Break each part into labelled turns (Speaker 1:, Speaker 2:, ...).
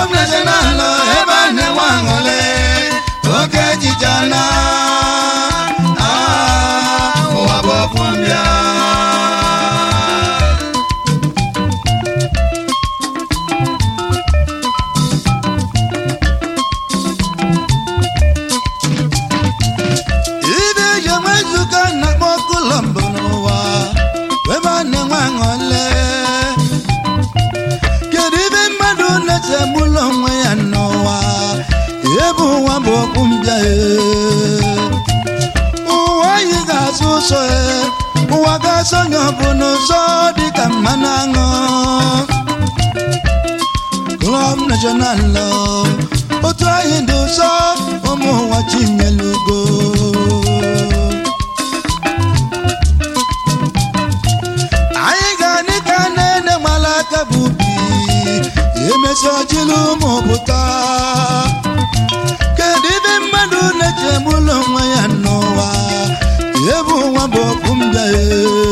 Speaker 1: klọb national ebe a na-enwe aṅụle oke echiche na ah, ụwa bụ ọkụ mbịa ibe eji enwe nzukọ na-akpọ klọb n'ụwa ebe a na-enwe aṅụle kedu ibe mmadụ na-echegbula onwe ya n'ụwa ebe ụwa bụ okwu mbịa e. ụwa anyị ga-asụ ụsọ e ụwa ga-asọ onye ọbụla ụzọ dịka mmanụ aṅụ klọb national otu anyị dị ụzọ ụmụ ụwa chinyelugo anyị ga-adị ka nne gbara aka bụ ubi emesi ọchịlụ ụmụ pụta kedu ibe mmadụ na-echegbula onwe ya n'ụwa ebe ụwa bụ okwu mbịa e.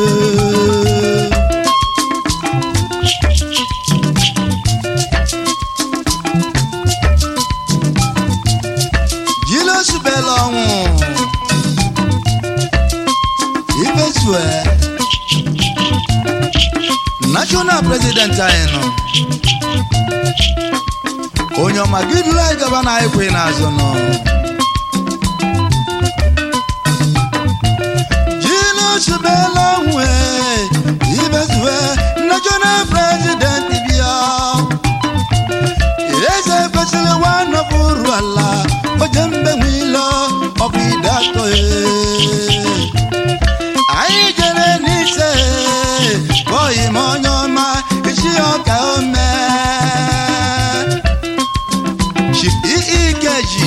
Speaker 1: jilosubela ọnwụ ifesue national president anyị nọ onye ọma gị duru anyị gaba na ekwe n'azụ nọ jilosubela ọnwụ ibesue national president bịa eze kwesịrị nwanọbụ uru ala oje mgbenwe ilo ọbụ ide atọ e anyị jere n'ise bọyị m onye ọma isi ọka ome ikeji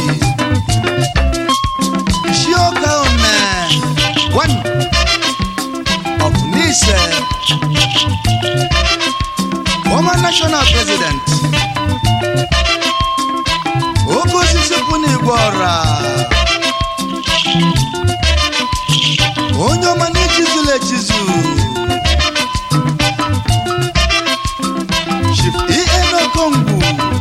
Speaker 1: isi ọka ome one of n'ise former national president oke osisi kwụ n'igwe ọra onye ọma n'echizula echizu Chief ihe n'okongwu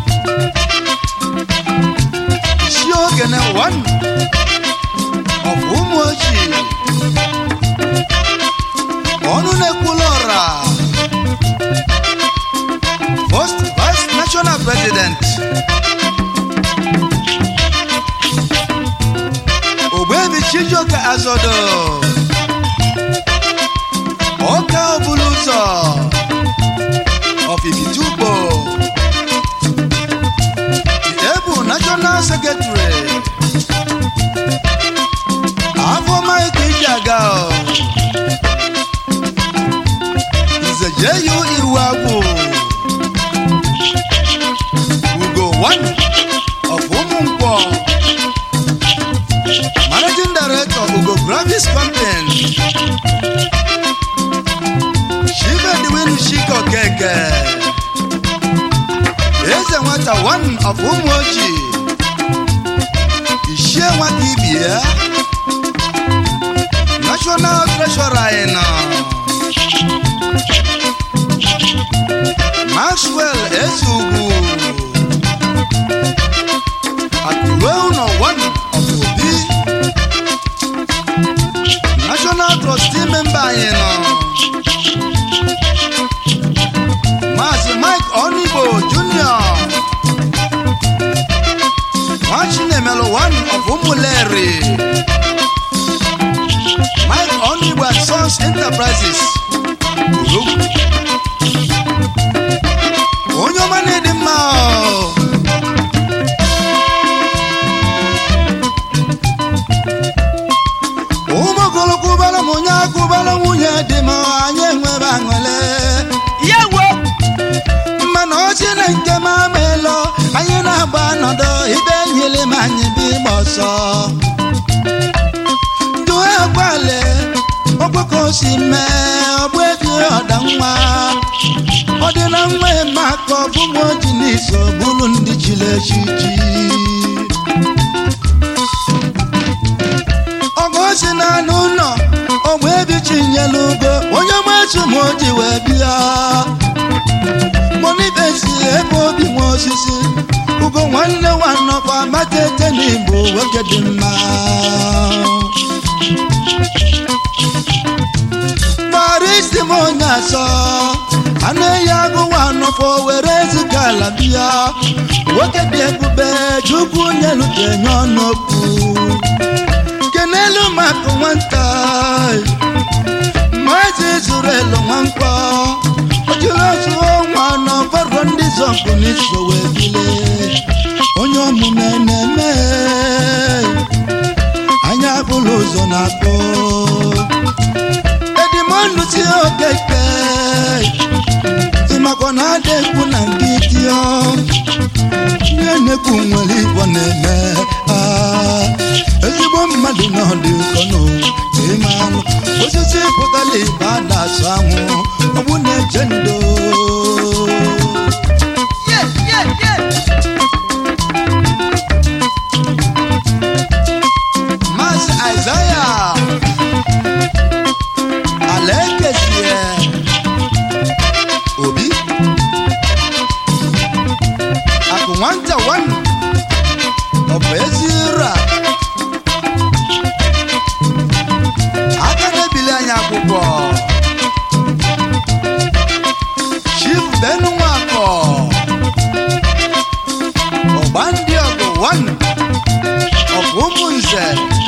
Speaker 1: isi ogene one of ụmụ ochie ọnụ na-ekwula ọra first vice national president ogbebi chijioke azodo ọka ọbụla ụzọ ọfifitubo ebu national secretary afọ mike ijaga nze jeyu iwu agwụ ugo one of ụmụnkwọ managing director ugo gravis company chibediwinu shiko keke eze nwata one of ụmụ ojii ishie nwata ibie national treasurer anyị nọ maxwell eze ugwu akụruo ụlọ one of obi national trustee member anyị nọ maazị mike onigbo junior nwachinemelu one of ụmụleri mike onigbo and sons enterprises Urugwu. onye ọma na-edi mma ọ. ụmụ ogolokwubara m onye akwụbara nwunye dị m anyị enwebe aṅụle
Speaker 2: yewo
Speaker 1: mana ochi na nke m ameelo anyị na-agba ọnọdụ ibe nyere m anyị bụ ịgba ọsọ due gwale ogboko si mee ọgbụ ebi ọda nwa ọ dị na nwa eme aka ọ bụ m oji n'iso bụrụ ndị chiri echichi ọgụ si na anụ ụlọ ogbe ebi chinyelu ugo onye machu ma o ji wee bịa monibesi ebe obi nwe osisi ugo nwanne nwanọkwa amatete n'igbo nwoke dị mma gbara isi m onye asọ anụ ehi agụwa nọfọ were ziga ala bịa nwoke dị ebube chukwu nyelutenye ọnụokwu kenelu maka nwata maazị zuru elu nwankwọ ojiri ozuo nwa n'ọbọrọ ndị zọpụ n'iso wee bile onye omume na-eme anya bụla ụzọ na-akpọ edimọnụ si okeke ịmakwa na ada ekwu na nkịtị ọ ihe na-ekwu nwere igbo na-eme ah, ezigbo mmadụ na ọdị ụkọnụ ịma anụ osisi pụtara ibe a na-asụ anwụ ọgbụ na-eche ndo Maazị Aịzaya ala ekezie obi akụ nwata wan ọ bụ ezi ra aka na-ebili anyị akwụkwọ chief benu nwakọ ọgba ndị ọgụ wan of ụmụnze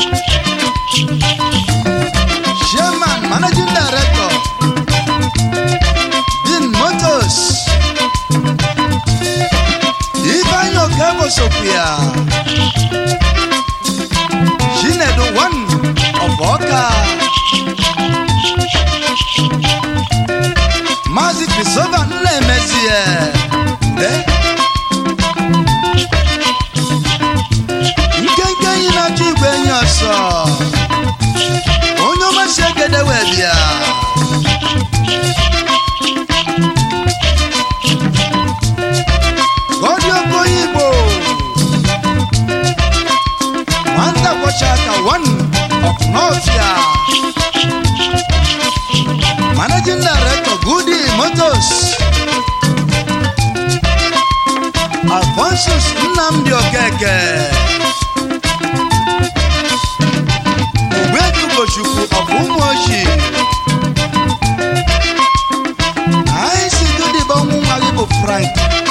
Speaker 1: chairman managing director din motors ifeanyi okebo sopia chinedu one of ọka maazị christopher nnaemezie nde nkenke enyi na-achọ igwe enyi ọsọ onye ọmasị egede wee bịa gọdị okoye igbo nwata kwọcha aka one of nọfia managing director goody motors alphonsus nnamdi okeke ogbedu ugochukwu of ụmụochi anyị si dụdịba ọnwụ nwa gị bụ frank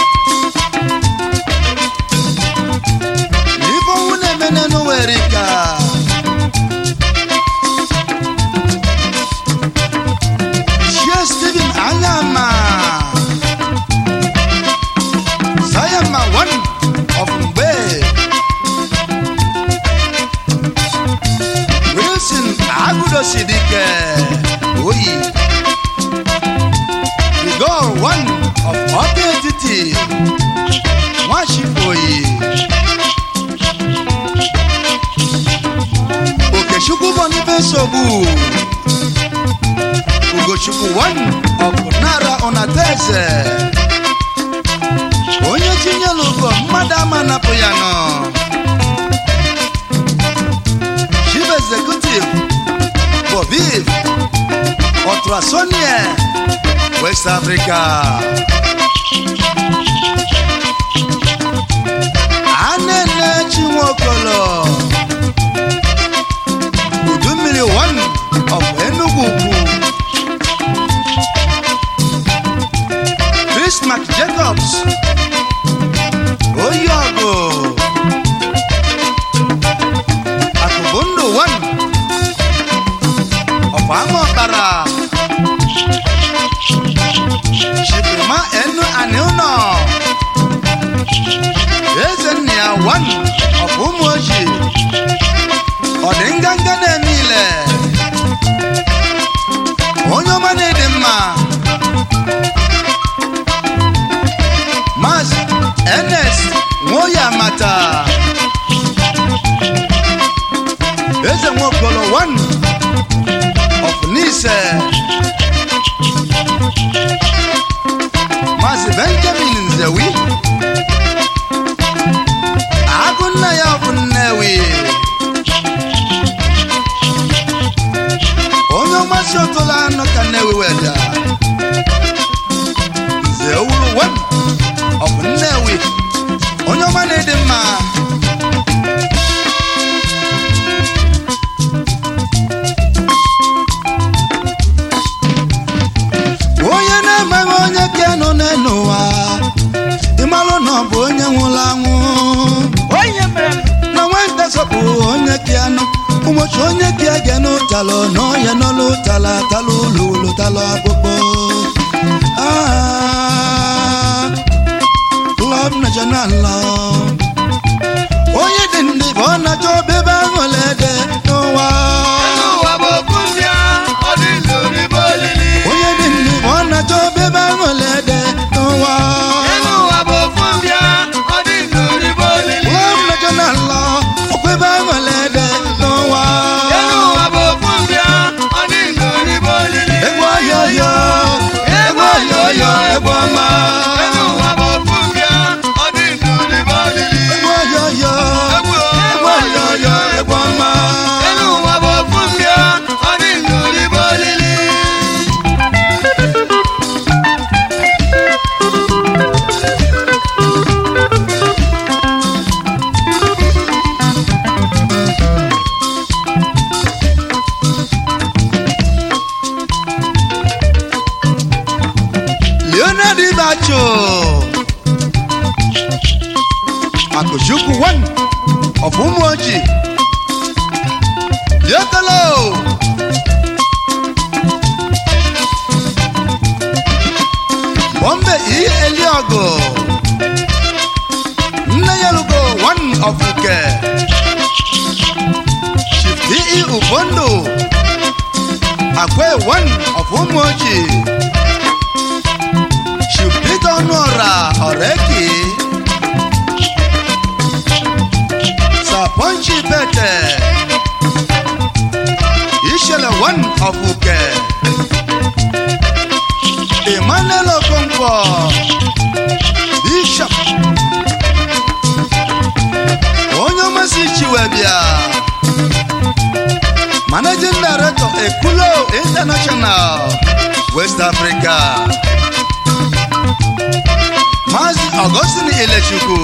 Speaker 1: ife ọnwụ na-eme n'ụwere ka shie steven anyama sayama one of mgbe wilson agudosidike oyi igor one of ọka etiti nwachifoyi okechukwu bonife nsogbu ugochukwu one of nara onateze onye tinyela ugo mmadụ ama napụ ya nọ chief executive bobiv otrasonie west africa anene chinwokolo udu mmiri one of enugu ukwu chris mac jacobs oyi ọgụ akụbụ ndụ one of ama ọkpara chipima enu ani ụnọ eze nna ya one of ụmụ ojii ọ dị nganga na-eme ile onye ọma na-ede mma maazị ns nwoye amata eze nwokolo one of nise maazị benjamin nzewi agụ nna ya bụ nnewi onye ọmasị ọtụla anụ ka nnewi weda nze owuru one of nnewi onye ọma ọma na-ịdị mma onye na-amaghị onye ka nọ n'ụwa ịmalụ na ọ bụ onye nwụrụ anwụ
Speaker 2: onye mere
Speaker 1: na nwata sọpụ onye ka nọ ụbọchị onye ka ga n'ụtalụ na ọya nọ n'ụtala talụ ụlọ ụlọ talụ akpụkpọ Ah, Club National Law. onye dị ndị bụ ọ na-achọ ebe ahụ lede n'ụwa
Speaker 2: ụwa bụ okwu mbịa ọ dị n'oribo olili
Speaker 1: onye dị ndị bụ ọ na-achọ ebe ahụ lede n'ụwa
Speaker 2: elu ụwa bụ okwu mbịa ọ dị n'oribo olili
Speaker 1: Club National Law. ọkwa ebe ahụ lede n'ụwa
Speaker 2: elu ụwa bụ okwu mbịa ọ dị n'oribo olili
Speaker 1: egwu ọhịa ọhịa egwu ọhịa ọhịa egwu ọma
Speaker 2: elu ụwa bụ okwu mbịa ọ dị n'oribo olili
Speaker 1: egwu ọhịa ọhịa
Speaker 2: egwu
Speaker 1: egwu ọhịa ọhịa egwu ọma
Speaker 2: elu ụwa bụ okwu mbịa ọ dị n'oribo olili
Speaker 1: Leonard Ibacho Akụchukwu one of Ụmụoji Diokolo Bombe E. Eliogo Nne Yalugo one of Uke Chief D.E. Ubondo Akwe one of Ụmụoji Chupita Honora Oreki Saponchi Pete Ishele one of Uke Emmanuel Okonkwo Bishop Onye ọmasị Chiwebia Managing Director Ekulo International West Africa Maazị Augustine Ilechukwu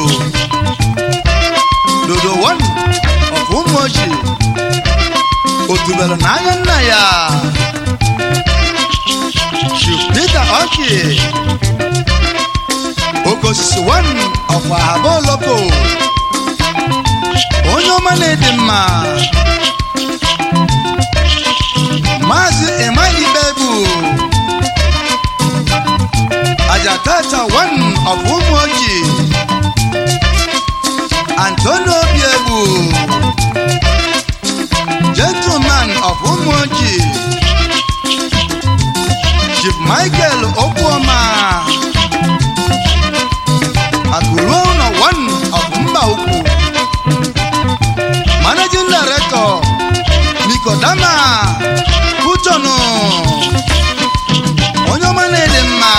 Speaker 1: Dodo one of Ụmụochi otubelu n'anya nna ya Chief Peter Oki Okosisi one of Ahaboloko onye ọma na-edi mma Maazị Emma Ibebu Ajatata one of Umuoji Antonio Biebu Gentleman of Umuoji Chief Michael Okwuoma Akuruono one of Mba Ukwu Managing Director Nikodama Kutono onye ọma na-ede mma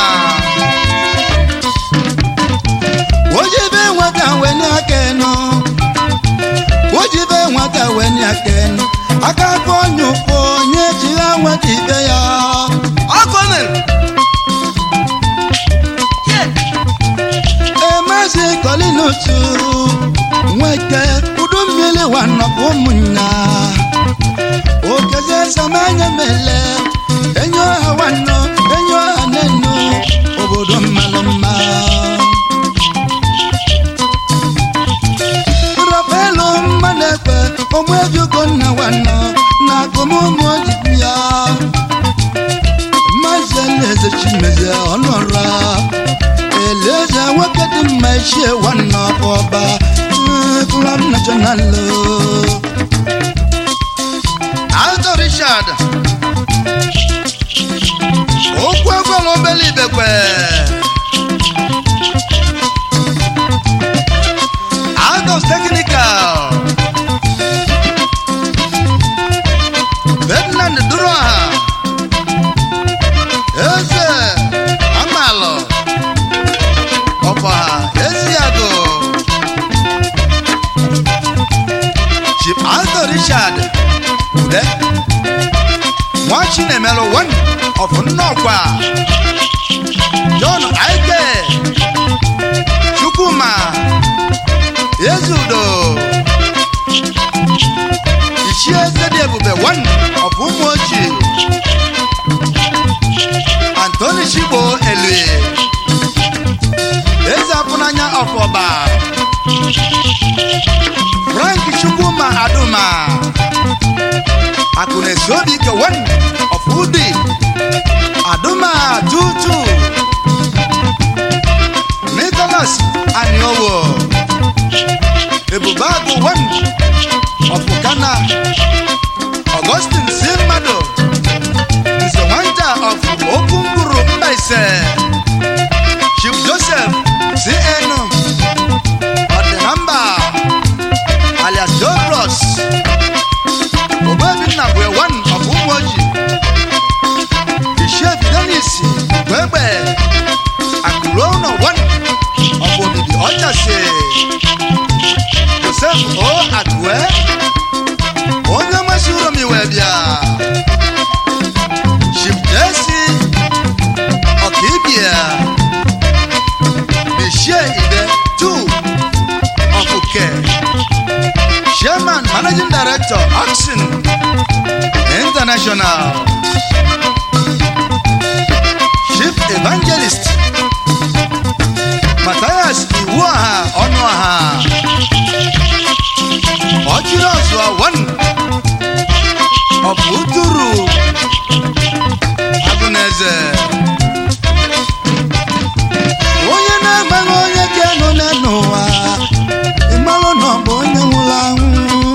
Speaker 1: ojibe nwata weni aka enu ojibe nwata weni aka enu aka aka onye ụfọ onye jiri nweta ibe ya ọkụ mere emezi kolinutu nweke udu mmiri wanọpụ ụmụnna okeze samanya mele enyo ha wanọ enyo ha nenu obodo mmalụ mma rọpelu mma na-ekpe ogbu ebiugo nna wanọ na akụmụmụ ojibi ya maazị eze chimezie ọnụọra eleze nwoke dị mma echie nwanne ọbụ ọba klọb national aldo richard okwu egwela obele ibekwe aldos technical bedland duroha eze amalụ ọkwaha eziagụ chief aldo richard ude nwa chinemelu one of nnọkwa john aike chukwuma oshigbo elue eze apụnanya ọfọba frank chukwuma aduma akụnesi obi kewen ọfụdi aduma tutu nicholas aniowo ebubagụ wen ọfụkana augustin si mmadụ nze nwata of okunguru mbaise chief joseph cn ọdịnamba alias dobros obebinna bụ ewan of ụmụoji bishop denis gbegbe akụruono wan of obibi ọchasị joseph o akue onye masịrị m iwe bịa chief jesi ọkaibia bishie ide tu ọkụke chairman managing director oxen international chief evangelist matthias iwuaha ọnụaha ọchịrị ọzụọ one ọpụtụrụ agụneze onye na-amaghị onye ka nọ n'ụwa ịmarụ na ọ bụ onye nwụrụ anwụ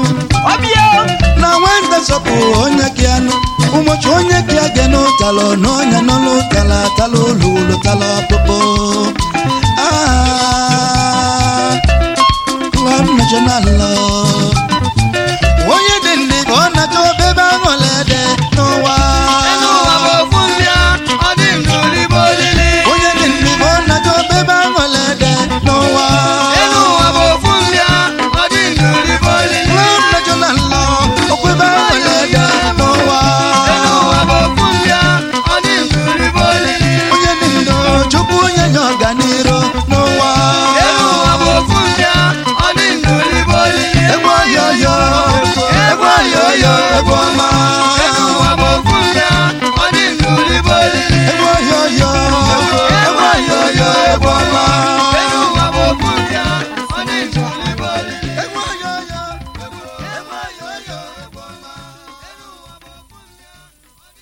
Speaker 1: na nwata sọpụ onye ka nụ ụbọchị onye ka ga n'ụtala n'ọnya nọ n'ụtala tala olu olu tala ọkpụkpụ Ah, Club National